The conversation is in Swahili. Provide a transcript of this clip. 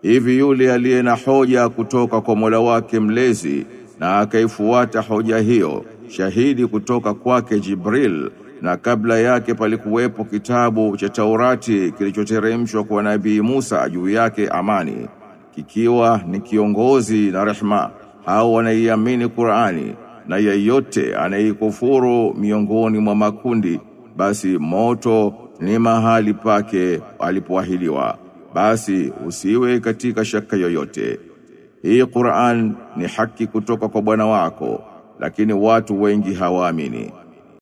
Hivi yule aliye na hoja kutoka kwa Mola wake mlezi na akaifuata hoja hiyo, shahidi kutoka kwake Jibril, na kabla yake palikuwepo kitabu cha Taurati kilichoteremshwa kwa Nabii Musa juu yake amani, kikiwa ni kiongozi na rehma, au wanaiamini Qur'ani, na yeyote anayeikufuru miongoni mwa makundi, basi moto ni mahali pake alipoahidiwa basi usiwe katika shaka yoyote. Hii Qur'an ni haki kutoka kwa Bwana wako, lakini watu wengi hawaamini.